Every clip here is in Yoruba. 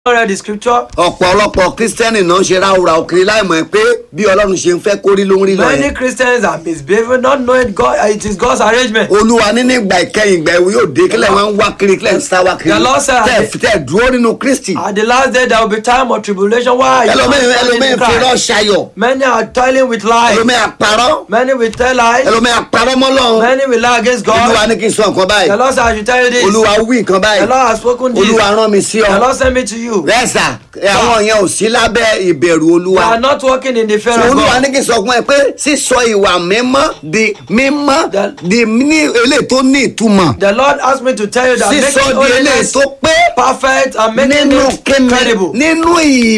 read the scripture. ọ̀pọ̀lọpọ̀ kírísítẹ́nì náà ṣe ráúra òkiri láìmọ̀ pé bí ọlọ́run ṣe ń fẹ́ kórí ló ń rí lọ Many yẹn. Christians are misbehaving, not knowing God. uh, It is God's arrangement. olúwa nínú ìgbà ìkẹyìn ìgbà ìwé yóò dé kílẹ̀ wọn ń wá kiri kílẹ̀ ń sá wá kiri The Lord said- tẹ̀ tẹ̀ dúró nínú kristi. At the last day, there will be time of tribulation. Why? are you ẹlòmíín not standing ẹlòmíín in fi rọ́ Christ? ṣayọ̀ Many are toiling with lies. ẹlòmíín àparọ́ Many will tell lies. ẹlòmíín àparọ́ mọ́lọ́run Many will lie against olúwa God. ní kí n sọ nǹkan The báyìí Lord said, I should tell you this. olúwa wí nǹkan The báyìí Lord has spoken this. olúwa rán mi sí The ọ Lord sent me to you. rẹ́sà àwọn yẹn ò sí lábẹ́ ìbẹ̀rù We olúwa are not walking in the fear So of olúwa God. ní kí n sọ fún ẹ pé sísọ ìwà mímọ́ di mímọ́ The- di ní eléyìí tó ní ìtumọ̀ The Lord asked me to tell you that sísọ making di eléyìí holiness tó pé perfect and making nínú it kíni credible. nínú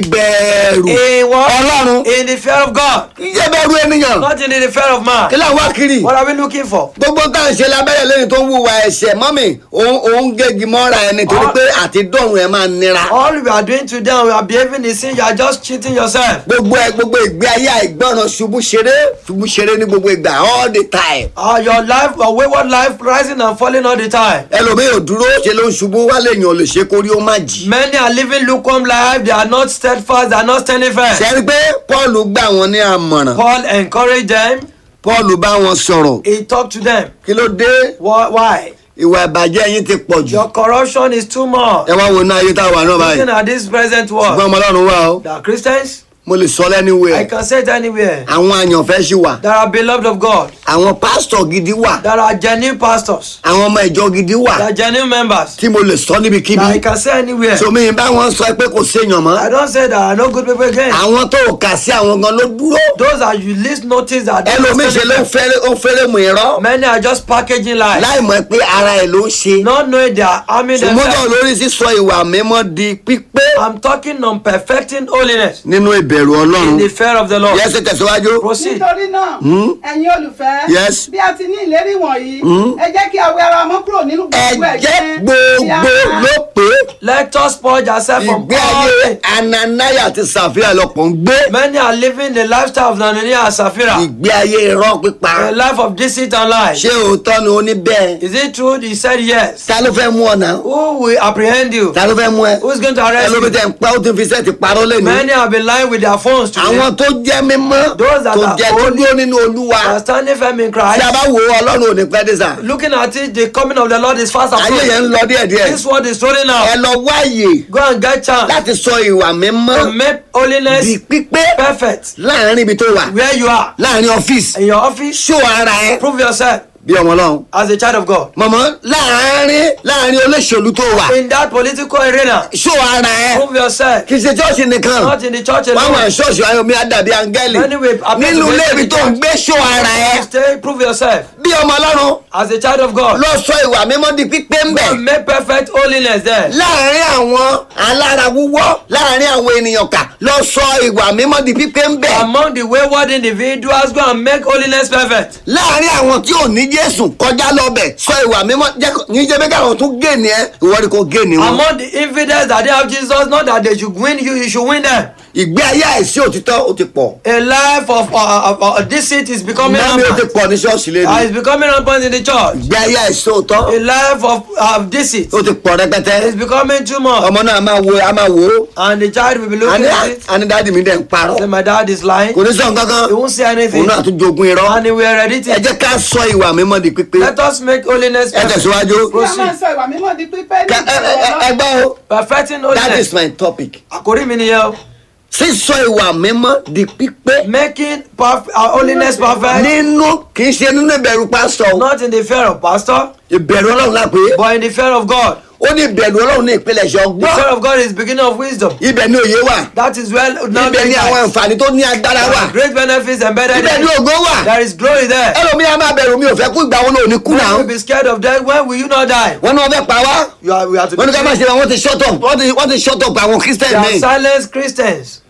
ìbẹ̀rù In what? ọlọ́run In the fear of God. ìjẹ́ bẹ̀rù ènìyàn Not in the fear of man. kí là ń wá kiri What are we looking for? gbogbo tá à ń ṣe lábẹ́rẹ́ lẹ́yìn tó ń wùwà ẹ̀ṣẹ̀ mọ́mì òun òun gégi mọ́ra ẹni torí All- pé àti dọ̀run ẹ̀ máa nira All we are doing today, and we are behaving in sin. You are just cheating yourself. gbogbo ẹ gbogbo ìgbé ayé àìgbọràn ṣubú ṣeré ṣubú ṣeré ní gbogbo ìgbà all the time Uh, your life, your wayward life, rising and falling all the time. ẹlòmíì ò dúró ṣe ló ń ṣubú wá lèèyàn ò lè ṣe kórí ó má jì. Many are living lukewarm life. They are not steadfast. They are not standing firm. ṣe rí pé paul gbà wọn ní àmọ̀ràn Paul encouraged them. paul bá wọn sọ̀rọ̀ He talked to them. kí ló dé Why? why? ìwà ìbàjẹ́ yín ti pọ̀ jù Your corruption is too much. ẹ wá wo iná ayé tá a wà náà báyìí Looking at this present ṣùgbọ́n world, ọmọ ọlọ́run wà ó there are Christians. mo lè sọ lẹ́nu I wẹ̀ can say it anywhere. àwọn àyànfẹ́ ṣì wà There are beloved of God. àwọn pásítọ̀ gidi wà There are genuine pastors. àwọn ọmọ ìjọ gidi wà There are genuine members. tí mo lè sọ níbikíbi I can say anywhere. somi bá wọn sọ pé kò séèyàn mọ́ I don't say there are no good people again. àwọn tó ò kà sí àwọn gan ló dúró Those are you least notice that they are ẹlòmíì ṣe ló ń standing fẹ́rẹ́ ó ń fẹ́rẹ́ mú irọ́ Many are just packaging lies, láì mọ̀ pé ara ẹ̀ ló ń ṣe not knowing they are harming ṣùgbọ́n themselves. lórí sísọ ìwà mímọ́ di pípé I'm talking on perfecting holiness nínú ìbẹ̀rù in ọlọ́run the fear of the Lord. yẹsẹ tẹ̀síwájú Proceed. nítorí náà ẹ̀yin olùfẹ́ Yes. bí a ti ní ìlérí wọ̀nyí ẹ jẹ́ kí a wẹ ara mọ́ kúrò nínú gbogbo ẹ̀jẹ̀ ẹ̀gbin gbogbo tí a- ló pé Let us purge ourselves from ìgbé all ayé sin. ananaya àti sàfihàn lọ́pọ̀ ń gbé Many are living the lifestyle of Ananias and Sapphira, ìgbé ayé irọ́ pípa a life of deceit and lies. ṣé òótọ́ ni ó ní bẹ́ẹ̀ Is it true? He said yes. ta ló fẹ́ mú ọ̀nà Who will apprehend you? ta ló fẹ́ mú ẹ Who's going to arrest ẹlòmí you? tẹ̀ ń pa ó ti fi sẹ́ẹ̀tì parọ́ lẹ́nu Many have been lying with their phones today. àwọn tó jẹ́ mímọ́ Those that tó are jẹ́ tó holy dúró nínú olúwa are standing firm in tí a Christ. bá wo ọlọ́run ò ní pẹ́ dé sà Looking at it, the coming of the Lord is fast ayé approaching. yẹn ń lọ díẹ̀díẹ̀ This word is rolling ẹ out. lọ wáyè Go and get chance láti sọ ìwà mímọ́ to make holiness di pípé perfect láàrin ibi tó wà where you are. láàrin ọ́fíìsì In your office, ṣó ara ẹ prove yourself bí ọmọ ọlọ́run as a child of God. mọ̀mọ́ láàrin láàrin olóṣèlú tó wà In that political arena, ṣó ara ẹ prove yourself. kì í ṣe ṣọ́ọ̀ṣì nìkan Not in the church wọ́n wà alone. ṣọ́ọ̀ṣì ayọ̀mí àdàbí áńgẹ́lì Anyway, appear nínú to be ilé in ibi the tó ń church. gbé ṣó ara ẹ Stay, prove yourself bí ọmọ ọlọ́run as a child of God. lọ sọ ìwà mímọ́ di pípé ń bẹ̀ Go and make perfect holiness there. láàrin àwọn alára wúwọ́ láàrin àwọn ènìyàn kà lọ sọ ìwà mímọ́ di pípé ń bẹ̀ Among the wayward individuals, go and make holiness perfect. láàrin àwọn tí ò ní jésù kọjá lọ́bẹ̀ sọ ìwà mímọ́ jẹ́ kó- ní jẹ́ bẹ́ẹ̀ káwọn tún gé ni ẹ ìwọ ni kò gé ni wọn. Among the infidels that they have Jesus, not that they should win you, you should win them. ìgbé ayé àìsí òtítọ́ ó ti pọ̀ A life of, uh, of uh, deceit is becoming náà mi ó ti rampant. pọ̀ ní ṣọ́ọ̀ṣì Uh, lẹ́nu it's becoming rampant in the church. ìgbé ayé àìsí òtọ́ A life of uh, deceit ó ti pọ̀ rẹpẹtẹ is becoming too much. ọmọ náà a máa wo a máa wò ó And the child will be looking àní at it. àní dáàdì mi dẹ̀ ń parọ́ Say, my dad is lying. kò ní sọ nǹkan He won't say anything. òun náà tún jogún irọ́ And he will heredit ẹ it. jẹ́ ká sọ ìwà mímọ́ di pípé Let us make holiness ẹ perfect. tẹ̀síwájú kí a máa sọ ìwà mímọ́ di pípé ní Ká- ẹ- ẹ- ẹ- ẹ ìbẹ̀rù gbọ́ o Perfecting that holiness. is my topic Àkórí mi nìyẹn o. sísọ ìwà mímọ́ di pípé Making perf uh, holiness perfect. nínú kì í ṣe nínú ìbẹ̀rù pásítọ̀ o. Not in the fear of pastor, ìbẹ̀rù ọlọ́run la pé but in the fear of God. ó ní ìbẹ̀rù ọlọ́run ní ìpìlẹ̀ṣẹ̀ The ọgbọ́n fear of God is beginning of wisdom. ibẹ̀ ni òye wà That is well now ibẹ̀ ni àwọn àǹfààní tó ní agbára wà great benefits embedded ibẹ̀ in ni it. ògo wà There is glory there. ẹlòmíì á máa bẹ̀rù mi ò fẹ́ kú ìgbà wọn lòun ní kú When náà will be scared of death? When will you not die? wọn ní wọn fẹ́ pa wá You are, we are to wọn ní ká má be ṣe wọn ti shut up wọn ti wọn ti shut up àwọn christian They are mi silenced Christians.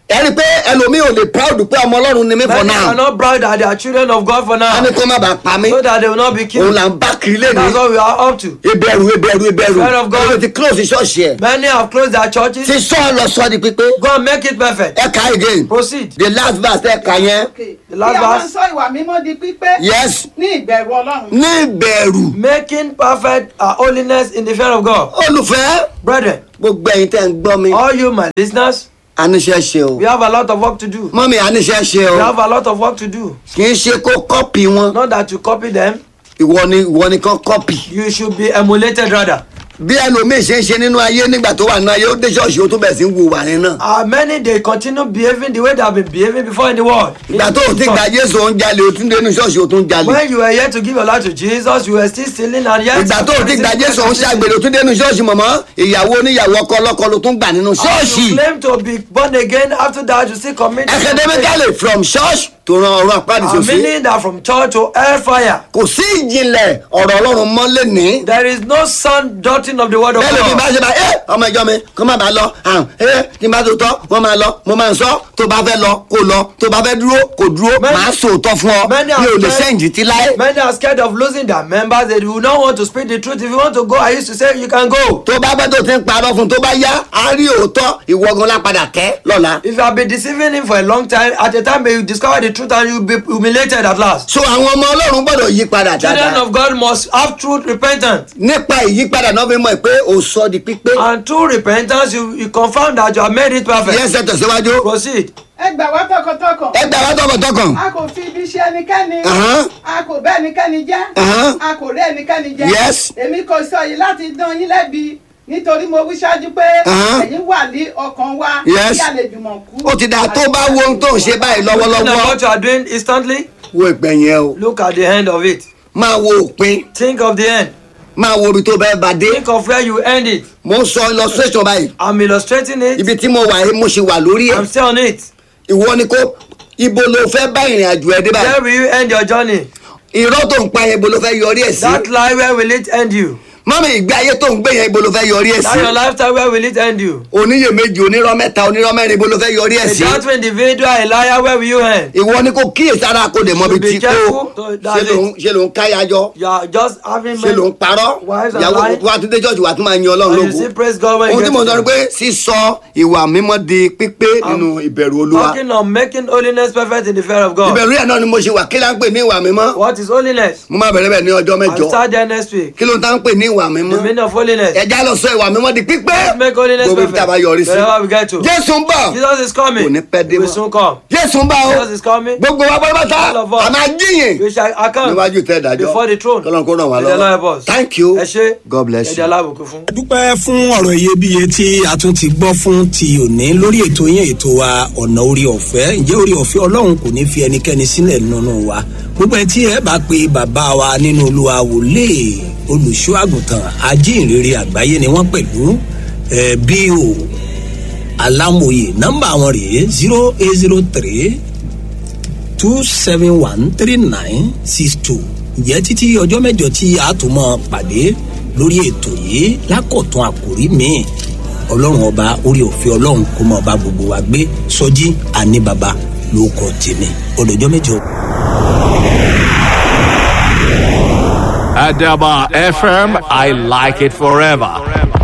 ẹ rí i pé ẹlòmíì ò lè proud pé ọmọ ọlọ́run ni mí for Many are now not proud that they are children of God for a ní now. kó má bàa pa mí So that they will not be òun killed. là ń bá kiri lé That's ní what we are up to. ìbẹ̀rù ìbẹ̀rù ìbẹ̀rù Fear of God. ẹlòmíì ti close ṣọ́ọ̀ṣì ẹ̀ Many have closed their churches. ti sọ ọ lọ sọ di pípé Go and make it perfect. ẹ kà again Proceed. the last verse ẹ kà yẹn Okay. The last kí a máa verse. sọ ìwà mímọ́ di pípé yes ní ìbẹ̀rù ọlọ́run. ní ìbẹ̀rù Making perfect our holiness in the fear of God. olùfẹ́ Brethren, gbogbo ẹ̀yin tẹ́ ń gbọ́ mi all you my listeners, àníṣe ṣe o we have a lot of work to do. mọ́mi àníṣe ṣe o We have a lot of work to do. kì í ṣe kó kọ́pì wọn Not that you copy them, ìwọ ni ìwọ ni kán kọ́pì you should be emulated rather. bí ẹlòmíì ṣe ń ṣe nínú ayé nígbà tó wà nínú ayé ó dé ṣọ́ọ̀ṣì ó tún bẹ̀ sí ń wu wà ní náà Uh, many they continue behaving the way they have been behaving before in the world. ìgbà tó o ti gba jésù ó ń jalè ó tún dénú ṣọ́ọ̀ṣì ó tún jalè When you were here to give your life to Jesus, you were still stealing and yet. ìgbà tó o ti gba jésù ó ń ṣàgbèrè ó tún dénú ṣọ́ọ̀ṣì mọ̀mọ́ ìyàwó oníyàwó ọkọ ọlọ́kọ ló tún gbà nínú And ṣọ́ọ̀ṣì you claim to be born again after that you still commit. academically from church tó ran ọ̀run àpáàdì Uh, sòsí meaning that from church to hellfire. kò sí ìjìnlẹ̀ ọ̀rọ̀ ọlọ́run mọ́ lẹ́ni There is no sound doctrine of the word of bẹ́ẹ̀ ló fi bá God. ṣe bá ẹ ọmọ ìjọ mi kó má bàa lọ àrùn ẹ tí n bá tó tọ́ wọ́n máa lọ mo máa ń sọ tó bá fẹ́ lọ kó lọ tó bá fẹ́ dúró kó dúró Many- màá sòótọ́ fún ọ many mi ò lè are scared- sẹ́ǹjì tí láé Many are scared of losing their members. They do not want to speak the truth. If you want to go, I used to say you can go. tó bá fẹ́ tó ti ń parọ́ fún tó bá yá á rí òótọ́ ìwọ́gun lápadà tẹ́ lọ́la. If you have been deceiving him for a long time, at a time you discover the truth and you be humiliated at last. so àwọn ọmọ ọlọ́run gbọ́dọ̀ yí padà Children dáadáa of God must have truth repentance. nípa ìyípadà náà fi mọ̀ pé o sọ di pípé And through repentance, you, you confirm that you have made it perfect. yẹn ṣe tẹ̀síwájú Proceed. ẹ gbà wá tọkàntọkàn. ẹ gbà wá tọkàntọkàn a kò fi ibi ṣe ẹnikẹ́ni. Ahán. a kò bẹ́ ẹnikẹ́ni jẹ́. Ahán. a kò rí ẹnikẹ́ni jẹ́. Yes. èmi kò sọ yìí láti dán yín lẹ́bi nítorí mo wí ṣáájú pé Ahán. ẹ̀yin wà ní ọkàn wa Yes. kí a lè jùmọ̀ kú. ó ti dáa tó bá wo ohun tó ń ṣe báyìí Looking at lọ́wọ́lọ́wọ́ what you are doing instantly, wo ìgbẹ̀yìn ẹ o look at the end of it. máa wo òpin Think of the end. máa wo ibi tó bẹ́ẹ̀ bá dé Think of where you end it. mo ń sọ illustration báyìí I'm illustrating it. ibi tí mo wà yìí mo ṣe wà lórí ẹ̀ I'm still on it. ìwọ ni kó ibo ló fẹ́ bá ìrìn àjò ẹ dé báyìí Where will you end your journey? irọ́ tó ń pa yẹn ibo ló fẹ́ yọrí ẹ̀ sí That lie, where will it end you? mọ́mí ìgbé ayé tó ń gbé yẹn ibo ló fẹ́ yọrí ẹ̀ That sí your lifestyle, where will it end you? oníyèméjì onírọ́ mẹ́ta onírọ́ mẹ́rin ibo ló fẹ́ yọrí ẹ̀ A sí doubtful individual, a liar, where will you end? ìwọ ni kò kíyèsí ara kò dé mọ́ bí Be tí kò careful to- ṣe that's ló ń ṣe ló ń káyájọ́ You are just having ṣe ló ń parọ́ Wives and ìyàwó lies. wa tún dé church wa tún máa yan ọlọ́run And you lógo see, praise God when you ohun tí get mo to sọ ni them. pé sísọ ìwà mímọ́ di pípé nínú ìbẹ̀rù olúwa Talking on making holiness perfect in the fear of God. ìbẹ̀rù yẹn náà ni mo ṣe wà kí la ń pè ní ìwà mímọ́ What is holiness? mo máa bẹ̀rẹ̀ bẹ̀ ní ọjọ́ I'll mẹ́jọ start there next week. kí ló ń tá ń pè ní ìwà mímọ́ The meaning of holiness. ẹja lọ sọ ìwà mímọ́ di pípé Let's make holiness gbogbo ibi tá a bá perfect. yọrí sí Wherever we get to. jésù ń bọ̀ Jesus is coming. Kò ní pẹ́ dé He will mọ́. soon come. jésù ń bọ̀ o Jesus is coming. gbogbo wa pátápátá All of us. a máa jíyìn We shall account níwájú tẹ́ ìdájọ́ before the throne. kọ́lọ́n kó ràn wá May the Lord help lọ́wọ́ us. thank you Ẹ ṣé. god bless Ẹ̀dẹ̀ you. alábùkún fún. a dúpẹ́ fún ọ̀rọ̀ iyebíye tí a tún ti gbọ́ fún ti òní lórí ètò yẹn ètò wa ọ̀nà orí ọ̀fẹ́ ǹjẹ́ orí ọ̀fẹ́ ọlọ́run kò ní fi ẹnikẹ́ni sílẹ̀ nínú wa gbogbo ẹ̀ tí ẹ bá pe bàbá wa nínú olúwa wòlé olùṣọ́ àgùntàn ajínrere àgbáyé ni wọ́n pẹ̀lú ẹ̀ bí o alámòye nọ́mbà wọn rèé zero eight zero three two seven one three nine six two ǹjẹ́ títí ọjọ́ mẹ́jọ tí a tún mọ́ pàdé lórí ètò yìí lákọ̀tún àkòrí míì ọlọ́run ọba orí òfin ọlọ́run kó mọ́ ọba gbogbo wa gbé sọjí àní baba ló kọ tèmi ọdọjọ́ mẹ́jọ. Adaba FM, I like it forever.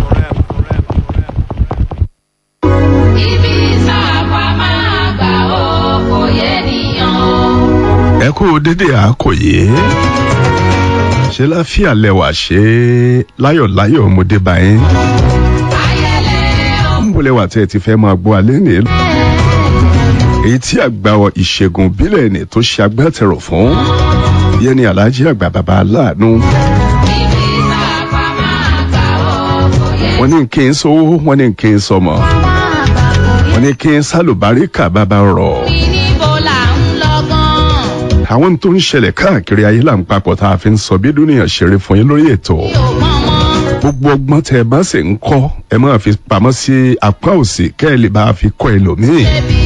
ibi sáàpà máa gbà ó kò yé nìyàn. ẹ kú dédé àkòyé ṣe láfíà lẹwà ṣe láyọ̀láyọ̀ ọmọdé báyìí ayẹlẹ o. ń bọ̀lẹ̀ wà tẹ́ ẹ ti fẹ́ máa gbọ́ alẹ́ ní èyí tí àgbà ìṣègùn bílẹ̀ ní tó ṣe agbátẹrù fún yẹn ni alhaji àgbà bàbá aláàánú ibi sáàpà máa gbà ó kò yé wọn ní kí n sówó wọn ní kí n sọmọ wọn ní kí n sálùbáríkà bàbá rọ̀ mi níbo là ń lọ gan. àwọn tó ń ṣẹlẹ̀ káàkiri ayé là ń papọ̀ tá a fi ń sọ bí dúnìyàn ṣeré fún yín lórí ètò mi ò mọ̀ mọ́. gbogbo ọgbọ́n tẹ ẹ bá sì ń kọ́ ẹ máa fi pamọ́ sí apá òsì kẹ́ ẹ lè bá a fi kọ́ ẹlòmíì. ẹbí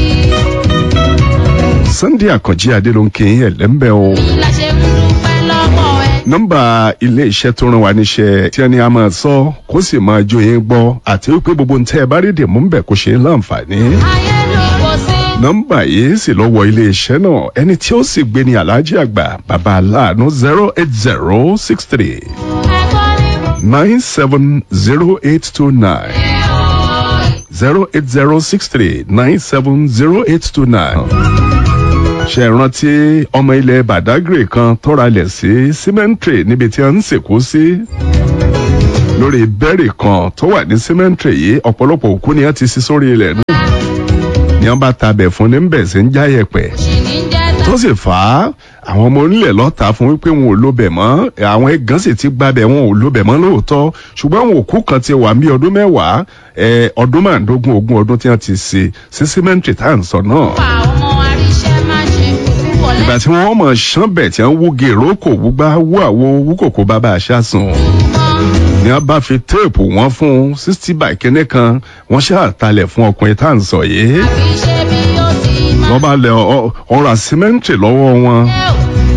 sunday àkànjí adé ló ń kí yín ẹ̀lẹ́mbẹ́ o. la ṣe ń dúpẹ́ lọ́wọ́ ẹ. nọ́mbà ilé iṣẹ́ tó ràn wá níṣẹ́ tí ẹni a máa sọ kó sì máa jó yín gbọ́ àti wípé gbogbo ń tẹ́ ẹ bá rí dìmú ń bẹ̀ kó ṣe é láǹfààní. ayé ló kò sí nọ́mbà yìí sì lọ wọ iléeṣẹ́ náà ẹni tí ó sì gbé ní aláàjì àgbà bàbá aláàánú zero eight zero six three nine seven zero eight two nine zero eight zero six three nine seven zero eight two nine. ṣe rántí ọmọ ilẹ̀ badagry kan tọ́ra lẹ̀ sí cemetery níbi tí a ń sìnkú sí lórí bẹ́ẹ̀rì kan tó wà ní cemetery yìí ọ̀pọ̀lọpọ̀ òkú ni a ti sí sórí ilẹ̀ náà ni wọ́n bá tabẹ̀ fún ní bẹ̀ sí ń jáyẹ̀pẹ̀ tó sì fà á àwọn ọmọ onílẹ̀ lọ́ta fún wípé wọn ò lóbẹ̀ mọ́ àwọn ẹ̀gán sì ti gbabẹ̀ wọn ò lóbẹ̀ mọ́ lóòótọ́ ṣùgbọ́n àwọn òkú kan ti wà ní ọdún mẹ́wàá ẹ, ọdún márùndógún ogún ọdún tí wọ́n ti ṣe sí símẹ́ǹtì tá à ń sọ náà. ìgbà tí wọ́n mọ̀ ṣán bẹ̀ tí wọ́n wú gèrò kò wúgbá wú àwo wú kòkó bàbá àṣà sùn ni wọ́n bá fi téèpù wọn fún sixty by kínní kan wọ́n ṣàtàlẹ̀ fún ọkùnrin tá à ń sọ yìí wọ́n bá lẹ ọ̀rọ̀ àsímẹ́ǹtì lọ́wọ́ wọn